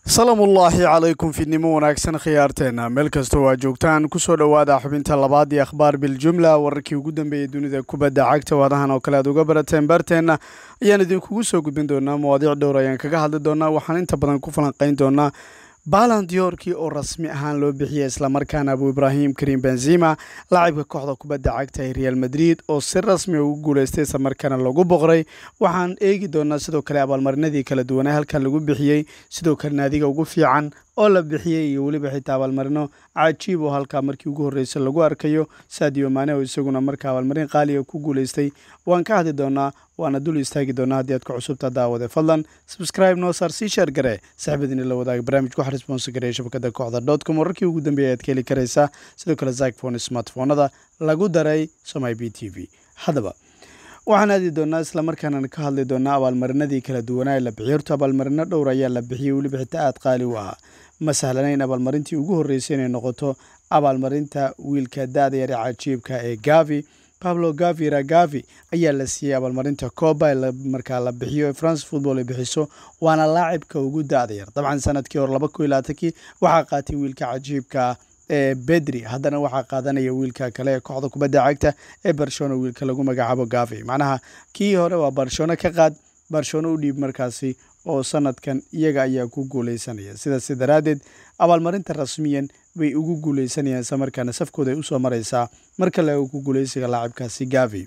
salaamullaahi calaykum fidnimo wanaagsan khiyaarteena meel kastoo waa joogtaan kusoo dhowaada xubinta labaad iyo akhbaar biljumla wararkii ugu dambeeyey dunida kubadda cagta waadahan oo kale aad uga barateen baarteenna ayaan idinkugu soo gudbin doonaa mawaadiic dhowr ayaan kaga hadli doonaa waxaan inta badan ku falanqayn doonaa balan diyorkii oo rasmi ahaan loo bixiyey islamarkaana abu ibraahim karim benzima laacibka kooxda kubadda cagta ee real madrid oo si rasmi ugu guuleystay islamarkaana lagu boqray waxaan eegi doonaa sidoo kale abaalmarinadii kala duwanaa halkan lagu bixiyey sidoo kale naadiga ugu fiican oo la bixiyey iyo weliba xitaa abaalmarino cajiib oo halkaa markii ugu horreysay lagu arkayo sadio maane oo isaguna markaa abaalmarin qaaliga ku guuleystay waan ka hadli doonaa waana dul istaagi doonaa haddii aad ku cusubta daawade fadlan subscribe noo saar sii sheer gare saaxiibadiina la wadaaga barnaamijka waxaa responsa gareeya shabakada kooxda dot com wararkii ugu dambeeyay aad ka heli karaysaa sidoo kale zakfone smartphonada lagu daray somai b t v haddaba waxaan aadi doonaa islamarkaana ka hadli doonaa abaalmarinadii kala duwanaa ee la bixiy horta abaalmarino dhowr ayaa la bixiyey weliba xitaa aad qaali u ahaa ma sahlanayn abaalmarintii ugu horreysay inay noqoto abaalmarinta wiilka da-da yare cajiibka ee gavi pablo gavi ragavi ayaa la siiyey abaalmarinta coba ee markaa la bixiyo france football ay bixiso waana laacibka ugu da-da yar dabcan sanadkii hore laba kun iyo labaatankii waxaa qaatay wiilka cajiibka ee bedri haddana waxaa qaadanaya wiilka kale ee kooxda kubadda cagta ee barcelona wiilka lagu magacaabo gavi macnaha kii hore waa barcelona ka qaad barcelona u dhiib markaasi oo sanadkan iyaga ayaa ku guuleysanaya sidaas daraaddeed abaalmarinta rasmiyan bay ugu guuleysanayaan isla markaana safkooda ay usoo mareysaa mar kale oo ku guuleysiga laacibkaasi gavi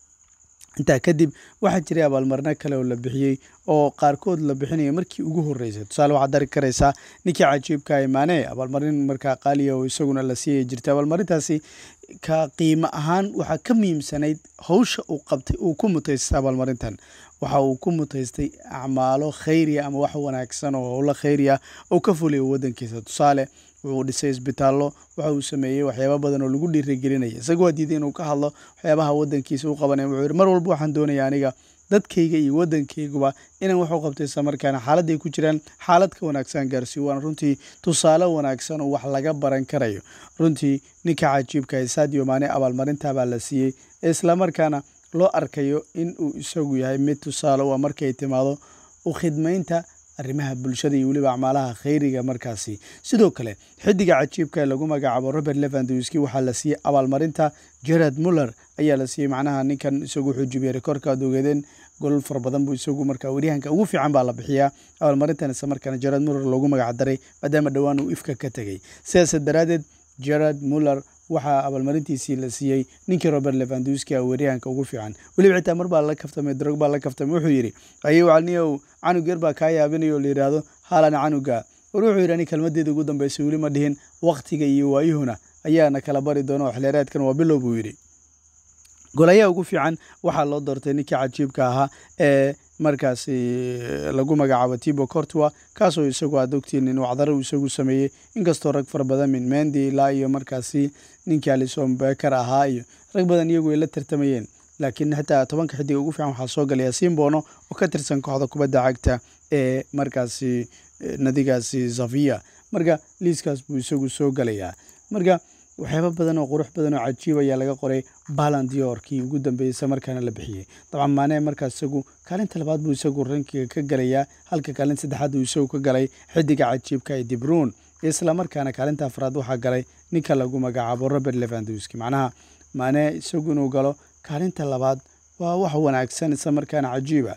intaa kadib waxaa jiray abaalmarino kale oo la bixiyey oo qaarkood la bixinaya markii ugu horreysay tusaale waxaad dari karaysaa ninkii cajiibka imaane abaalmarin markaa qaaliya oo isaguna la siiyay jirtay abaalmarintaasi ka qiimo ahaan waxaa ka muhiimsanayd howsha uu qabtay uu ku mutaystay abaalmarintan waxa uu ku mutaystay acmaalo khayriya ama wax wanaagsan oo howlo khayriya oo ka fuliya waddankiisa tusaale wuxuu dhisay isbitaallo waxa uu sameeyey waxyaaba badan oo lagu dhiirigelinaya isaga waa diiday inuu ka hadlo waxyaabaha waddankiisa u qabanaya wuxuu yihi mar walba waxaan doonaya aniga dadkayga iyo waddankayguba inaan wax u qabto isla markaana xaaladday ku jiraan xaalad ka wanaagsan gaarsiiyo waana runtii tusaale wanaagsan oo wax laga baran karayo runtii ninka cajiibka ee sadio maane abaalmarintabaa la siiyey islamarkaana loo arkayo in uu isagu yahay mid tusaale u markay timaado u khidmaynta arrimaha bulshada iyo weliba acmaalaha khayriga markaasi sidoo kale xidiga cajiibka ee lagu magacaabo robert levandowski waxaa la siiyey abaalmarinta gerard muller ayaa la siiyey macnaha ninkan isagu wuxuu jibiyey rekoorka ad ogeedeen golol fara badan buu isagu markaa waryahanka ugu fiican baa la bixiyaa abaalmarintan isla markaana gerard muller loogu magac daray maadaama dhowaan uu ifka ka tegey sidaas daraaddeed gerard muller waxaa abaalmarintiisii la siiyey ninkii robert levandowski a waryahanka ugu fiican weliba xitaa mar baa la kaftamay drog baa la kaftamay wuxuu yidhi ayo calniyow canug yar baa kaa yaabinayo la yidhaahdo haalan canuga war wuxuu yidhi ani kelmadeeda ugu dambeysay weli ma dhihin wakhtiga iyo waayuhuna ayaana kala bari doona oo xilheereedkan waa bilow buu yidhi golayaha ugu fiican waxaa loo doortay ninkii cajiibka ahaa ee markaasi lagu magacaabo tibo cortua kaasoo isagu aad ogtiin in wacdaro uu isagu sameeyey inkastoo rag fara badan min mendi ilaa iyo markaasi ninkii alison beker ahaa iyo rag badan iyagu ay la tartamayeen laakiin xitaa tobanka xidiga ugu fiican waxaa soo galaya simbono oo ka tirsan kooxda kubadda cagta ee markaasi nadigaasi zavia marka liiskaas buu isagu soo galayaa marka waxyaaba badan oo qurux badan oo cajiib ayaa laga qoray balan diorkii ugu dambeeyey markaana la bixiyey dabcan maane markaas isagu kaalinta labaad buu isagu rankiga ka galayaa halka kaalinta saddexaad uu isagu ka galay xidiga cajiibka ee dibruun isla markaana kaalinta afraad waxaa galay ninka lagu magacaabo robert levandowski macnaha maane isagu inuu galo kaalinta labaad waa wax wanaagsan isla markaana cajiiba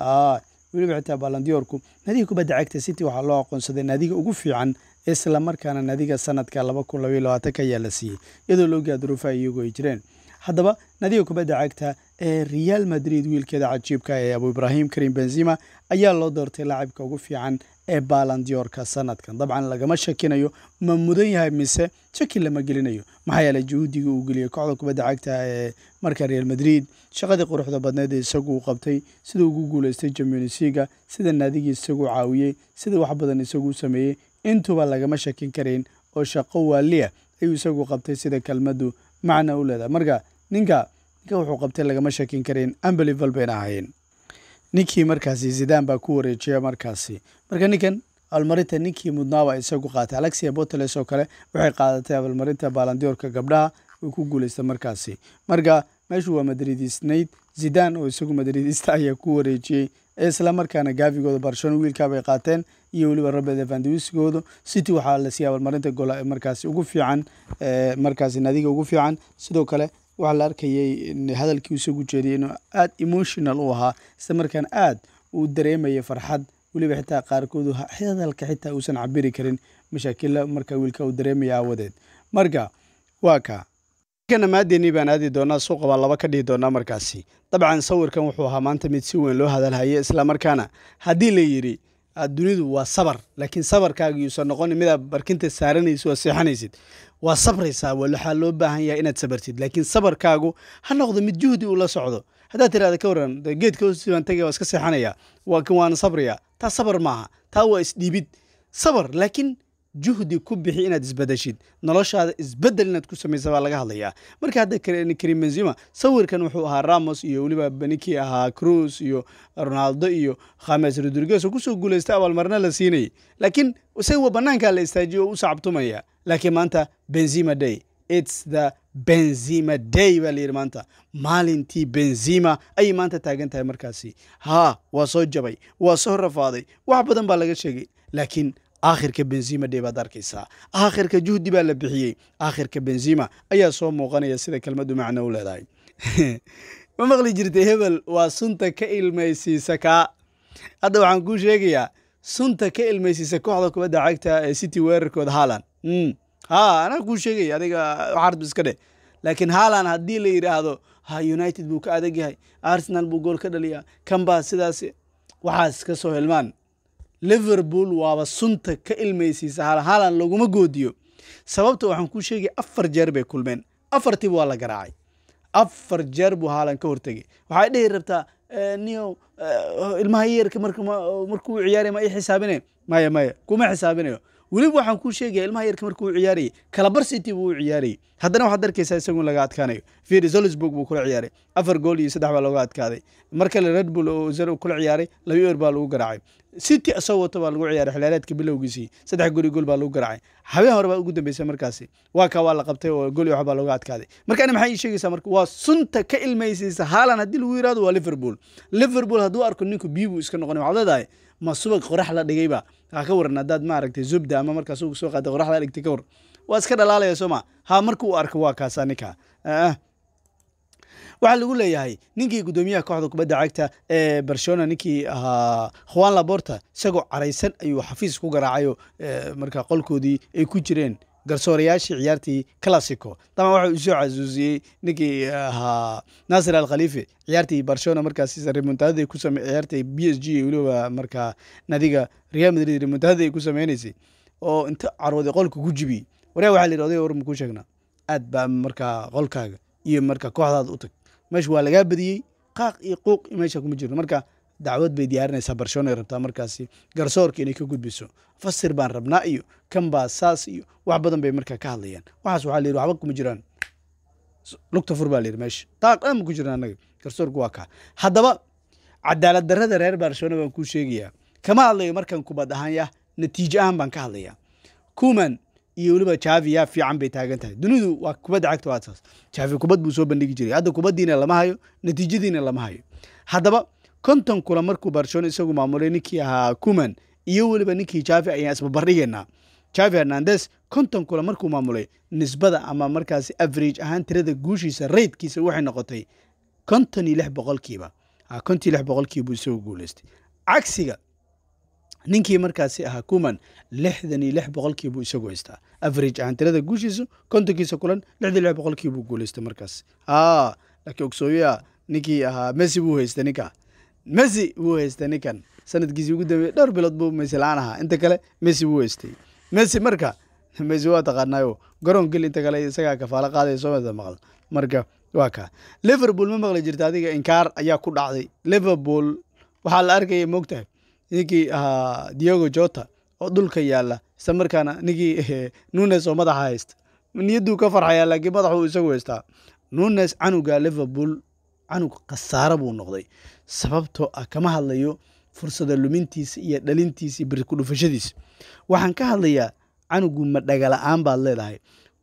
weliba xitaa balandiyorku naadiga kubadda cagta city waxaa loo aqoonsaday naadiga ugu fiican isla markaana naadiga sanadka laba kun labaiyo labaatanka ayaa la siiyey iyadoo loogaa duruufaha iyagu ay jireen haddaba naadiga kubadda cagta ee real madrid wiilkeeda cajiibka ee abu ibraahim karim benzima ayaa loo doortay laacibka ugu fiican ee balandiyorka sanadkan dabcan lagama shakinayo ma mudan yahay mise shaki lama gelinayo maxaa yeeley juhuudiga uu geliyey kooxda kubadda cagta ee marka real madrid shaqadii quruxda badneed ee isagu uu qabtay sida ugu guuleystay jamionisiga sida naadigii isagu caawiyey sida wax badan isagu sameeyey intuba lagama shakin karayn oo shaqo waaliya ayuu isagu qabtay sida kelmaddu macna u leedahay marka ninka ninka wuxuu qabtay lagama shakin karayn ambelival bayna ahaayeen ninkii markaasi zidaan baa ku wareejiya markaasi marka ninkan abaalmarinta ninkii mudnaaba isagu qaatay alexia boteles oo kale waxay qaadatay abaalmarinta baalandiorka gabdhaha way ku guuleystay markaasi marka meeshu waa madridisnayd zidaan oo isagu madridista ayaa ku wareejiyey isla markaana gaafigooda barcelona wiilkaabay qaateen iyo weliba robert evandewiskooda city waxaa la siiyay abaalmarinta gool markaasi ugu fiican markaasi nadiga ugu fiican sidoo kale waxaa la arkayay hadalkii isagu jeediyay inuu aada emotional u ahaa isla markaana aad uu dareemaya farxad weliba xitaa qaarkood hadalka xitaa uusan cabiri karin mashaakilla marka wiilka uu dareemaya aawadeed marka waa ka kana maadeeni baan aadi doonaa suuqa baa laba ka dhihi doonaa markaasi dabcan sawirkan wuxuu ahaa maanta mid si weyn loo hadalhaya islamarkaana haddii la yidhi dunidu waa sabar laakiin sabarkaaga yuusan noqonin midaa barkinta saaranaysa oo seexanaysid waa sabraysaa waxaa loo baahan yahay inaad sabartid laakiin sabarkaagu ha noqdo mid juhdi uu la socdo haddaad tirahda ka waran geedka hoosibaan tagay waa iska seexanaya waana sabraya taa sabar maaha taa waa isdhiibid sabar laakiin juhdi ku bixi inaad isbadashid noloshaada isbedel inaad ku samaysa baa laga hadlayaa marka hadda karim benzima sawirkan wuxuu ahaa ramos iyo weliba ninkii ahaa cruz iyo ronaldo iyo khames rodriguez oo kusoo guulaystay abaalmarina la siinayay laakiin isaga banaankaa la istaajiyo oo u sacabtumaya laakiin maanta benzima day its the benzima day baa layidhi maanta maalintii benzima ayay maanta taagan tahay markaasi haa waa soo jabay waa soo rafaaday wax badan baa laga sheegay laakiin aakhirka benzima day baad arkaysaa aakhirka juhdi baa la bixiyey aakhirka benzima ayaa soo muuqanaya sida kelmaddu macno u leedahay ma maqli jirtay hebel waa sunta ka ilmaysiisa kaa hadda waxaan kuu sheegayaa sunta ka ilmaysiisa kooxda kubadda cagta ee city weerarkooda haalan ha anaa kuu sheegaya adiga xarb iska dheh laakiin haalan haddii la yidhaahdo ha united buu ka adag yahay arsenal buu gool ka dhaliyaa kambaa sidaas waxaas ka soo helmaan liverpool waaba sunta ka ilmaysiisa haalan haalan laguma goodiyo sababta waxaan kuu sheegaya afar jeer bay kulmeen afartiiba waa la garaacay afar jeer buu haalan ka hortegay waxay dhihi rabtaa niyow ilmaha yeerka markuu ciyaaraya ma i xisaabine maya maya kuma xisaabinayo weliba waxaan kuu sheegaya ilmaha yarka markuu u ciyaarayay kalabar city buu u ciyaarayay haddana waxaad arkaysaa isagun laga adkaanayo firi zolisburg buu kula ciyaaray afar gool iyo saddex baa looga adkaaday mar kale red bull oo zero kula ciyaaray laba ewer baa lagu garaacay city isagoo wato baa lagu ciyaaray xilaareedka bilowgiisii saddex gool iyo gool baa lagu garaacay habeen hore baa ugu dambeysay markaasi waa kaa waa la qabtay oo gool iyo wax baa looga adkaaday marka ani maxay ii sheegaysaa marka waa sunta ka ilmaysiisa haalan haddii lagu yirahdo waa liverpool liverpool hadduu arko ninku biyo buu iska noqonay waxaad leedahay ma subag qorax la dhigayba ha ka waran haddaad maaragtay zubda ama markaas uu soo qaaday qorax la dhigtay ka war waa iska dhalaalaya soo ma ha marka uu arko waa kaasa ninka waxaa lagu leeyahay ninkii guddoomiyaha kooxda kubadda cagta ee barcelona ninkii ahaa juan laborta isagoo caraysan ayuu xafiis ku garaacayo marka qolkoodii ay ku jireen garsoorayaashii ciyaartii classico daban waxa uu soo casuusiyey ninkii ahaa nasir al khalife ciyaartii barcelona markaas remontadada ku same ciyaartii b s g weliba markaa nadiga real madrid remontadada ay ku sameynaysay oo inta carooday qolka ku jibiyey waryaa waxaa la yidhi odayga war ma kuu sheegnaa aad baa markaa qolkaaga iyo marka kooxdaada u tag meesha waa lagaa badiyey qaaq iyo quuq meesha kuma jirno marka dacwad bay diyaarinaysaa barcelona ay rabtaa markaasi garsoorka inay ka gudbiso fasir baan rabnaa iyo kan baa saas iyo wax badan bay markaa ka hadlayaan waxaas waxaa layidhi waxba kuma jiraan lugta fur baa layidhi meesha taaq dhan ma ku jiraan annaga garsoorku waa kaa haddaba cadaalad darrada reer barcelona baan kuu sheegayaa kama hadlayo markan kubad ahaan yah natiijo ahaan baan ka hadlayaa kuman iyo weliba javi yaa fiican bay taagan tahay dunidu waa kubadda cagta waa saas javi kubad buu soo bandhigi jiray hadda kubaddiina lama hayo natiijadiina lama hayo haddaba konton kula markuu barcelona isagu maamulay ninkii ahaa kuman iyo weliba ninkii javi ayaan isbabardhigaynaa javi hernandes konton kula markuu maamulay nisbada ama markaasi average ahaan tirada guushiisa raydkiisa waxay noqotay konton iyo lix boqolkiiba konton iyo lix boqolkiibuu isagu guuleystay cagsiga ninkii markaasi ahaa kuman lixdan iyo lix boqolkiibuu isagu haystaa average ahaan tirada guushiisa kontonkiisa kulan lixdan iyo lix boqolkiibuu guuleystay markaas a laakiin ogsooyaa ninkii ahaa messi buu haystay ninka messi buu haystay ninkan sanadkiisii ugu dambeeyey dhowr bilood buu messi la-aan ahaa inta kale messi buu haystay messi marka messi waa taqaanaayo garoon gel inta kale isagaa kafaalo qaadaya soomada maqal marka waa kaa liverpool ma maqli jirta adiga inkaar ayaa ku dhacday liverpool waxaa la arkaya moogtahay ninkii ahaa diogo jota oo dhulka yaala isla markaana ninkii nunes oo madaxa haysta niyadduu ka farxayaa laakiin madaxuu isagu haystaa nunes canuga liverpool canug khasaaro buu noqday sababtoo ah kama hadlayo fursada lumintiisa iyo dhalintiisa iyo birku dhufashadiisa waxaan ka hadlayaa canugu ma dhagala-aan baad leedahay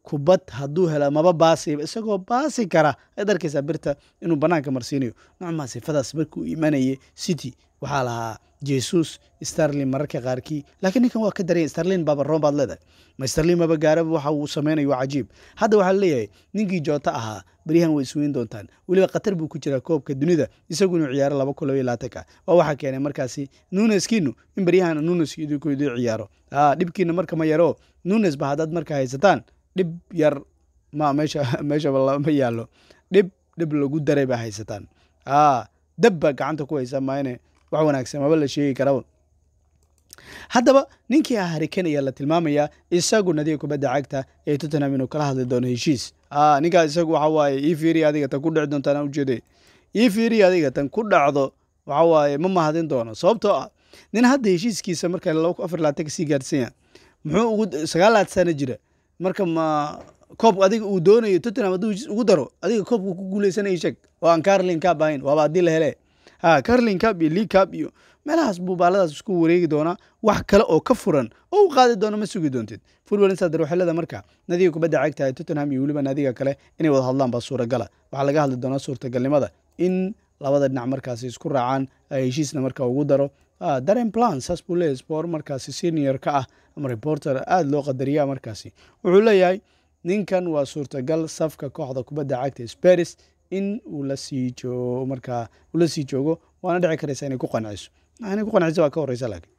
kubad hadduu hela maba baasiba isagoo baasi kara ayaad arkaysaa birta inuu banaanka marsiinayo nocmaa sifadaas markuu imanayay city waxaa lahaa jesus starlin mararka qaarkii laakiin ninkan waa ka daraya starlin baaba roon baad leedahay ma starlin maba gaaraba waxa uu sameynayo waa cajiib hadda waxaa leeyahay ninkii joota ahaa beryahan way isweyn doontaan weliba khatar buu ku jiraa koobka dunida isagu inuu ciyaaro laba kun labaiyo labaatanka waa waxaa keenay markaasi nuneskiinu in beryahan nunes idinku idin ciyaaro dhibkiina marka ma yaro nunes ba haddaad marka haysataan dhib yar ma meesha meeshaba ma yaallo dhib dhib lagu daray baa haysataan dab baa gacanta ku haysa maayne wax wanaagsan maba la sheegi karaba haddaba ninkii ah harikan ayaa la tilmaamayaa isagu nadiga kubadda cagta ee tottenham inuu kala hadli doono heshiis ninkaa isagu waxa waaye ii fiiriya adiga tan ku dhici doontaan ujeede ii fiiriya adiga tan ku dhacdo waxa waaye ma mahadin doono sababtoo ah nin hadda heshiiskiisa marka laba kun afar labaatan kasii gaarsanya muxuu ugu sagaalaad sano jira marka ma koob adiga uu doonayo tottenham hadduu heshiis ugu daro adiga koobku ku guuleysanaya sheeg oo aan carlin cab ahayn waaba haddii la hele ha carlin cab iyo league cab iyo meelahaas buu baaladaas isku wareegi doonaa wax kale oo ka furan oo u qaadi doono ma sugi doontid football insider waxay leedahay marka nadiga kubadda cagta ee tottenham iyo weliba nadiga kale inay wada hadlaan baa suuragala waxaa laga hadli doonaa suurtagalnimada in labada dhinac markaasi isku raacaan heshiisna marka ugu daro daren plan saas buu leeyahy spor markaasi senior ka ah ama reporter aada loo qadariyaa markaasi wuxuu leeyahay ninkan waa suurtagal safka kooxda kubadda cagta sparis in uu lasii joogo markaa uu la sii joogo waana dhici karaysa inay ku qanciso inay ku qanciso waa ka horeysa laakiin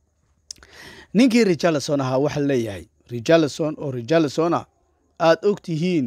ninkii richarlison ahaa waxa leeyahay richarlison oo richarlisona aada og tihiin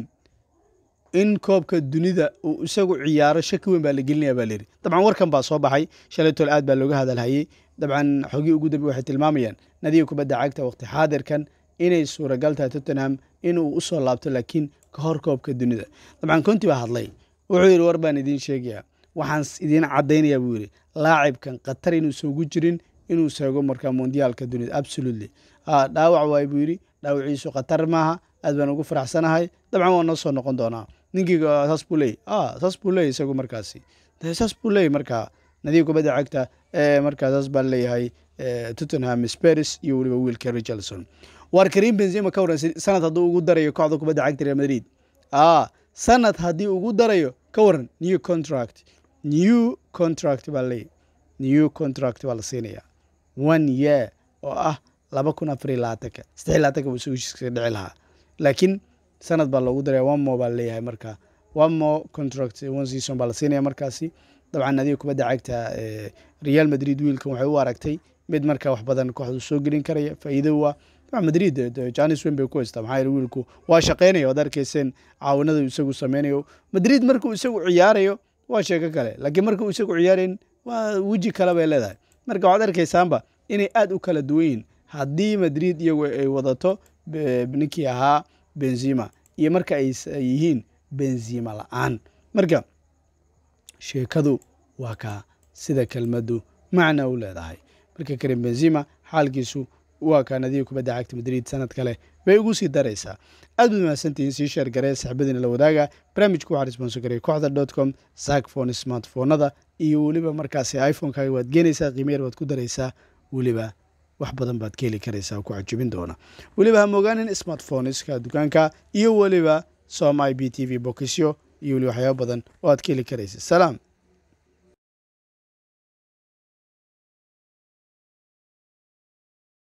in koobka dunida uu isagu ciyaaro shaki weyn baa la gelinaya baa layidhi dabcan warkan baa soo baxay shalaytol aad baa looga hadalhayey dabcan xogii ugu dambe waxay tilmaamayaan nadiga kubadda cagta waqti xaadirkan inay suuragal tahay tottenham inuu usoo laabto laakiin ka hor koobka dunida dabcan konti baa hadlay wuxuu yidhi war baan idiin sheegaya waxaan idiin caddaynaya buu yidhi laacibkan khatar inuusan ugu jirin inuu seego markaa mondiyaalka dunida absolutely dhaawac waay buu yidhi dhaawaciisu khatar maaha aad baan ugu faraxsanahay dabcan waa noo soo noqon doonaa ninkii saas buu leey saas buu leey isagu markaasi saas buu leey markaa nadiga kubadda cagta ee markaa saas baan leeyahay tottenham sparis iyo weliba wiilka richardson waar karim benzema ka waran sanad hadduu ugu darayo kooxda kubadda cagta real madrid sanad haddii ugu darayo ka waran new contract new contract baa leeyahy new contract baa la siinaya one year oo ah laba kun afar iyo labaatanka saddex labaatanka buu isagu heshiiska dhici lahaa laakiin sanad baa loogu daraya one more baa leeyahay marka one more contract one season baa la siinaya markaasi dabcan adiga kubadda cagta real madrid wiilkan waxay u aragtay mid marka wax badan kooxdu soo gelin karaya faa'iido waa dabcan madrid janis wen bay ku haystaa maxaa yeele wiilku waa shaqaynaya waad arkayseen caawinada isagu sameynayo madrid markuu isagu ciyaarayo waa sheeko kale laakiin markuu isagu ciyaarayn waa weji kale bay leedahay marka waxaad arkaysaanba inay aada u kala duwan yihin haddii madrid iyagu ay wadato ninkii ahaa benzima iyo marka ay yihiin benzima la-aan marka sheekadu waa kaa sida kelmaddu macna u leedahay marka karim benzima xaalkiisu waa kaa nadiga kubadda cagta madrid sanad kale bay ugu sii daraysaa aad baad mahadsantihiin sii sheer garee saxibadiina la wadaaga barnaamijku waxaa responso gareey kooxda dot com sakfone smartphonada iyo weliba markaasi iphonekaaga waad geenaysaa qiimayar waad ku daraysaa weliba wax badan baad ka heli karaysaa ku cajibin doona weliba ha mogaanin smartphoneska dukaanka iyo weliba som i b t v bokisyo iyo weliba waxyaaba badan oo aad ka heli karaysa salaam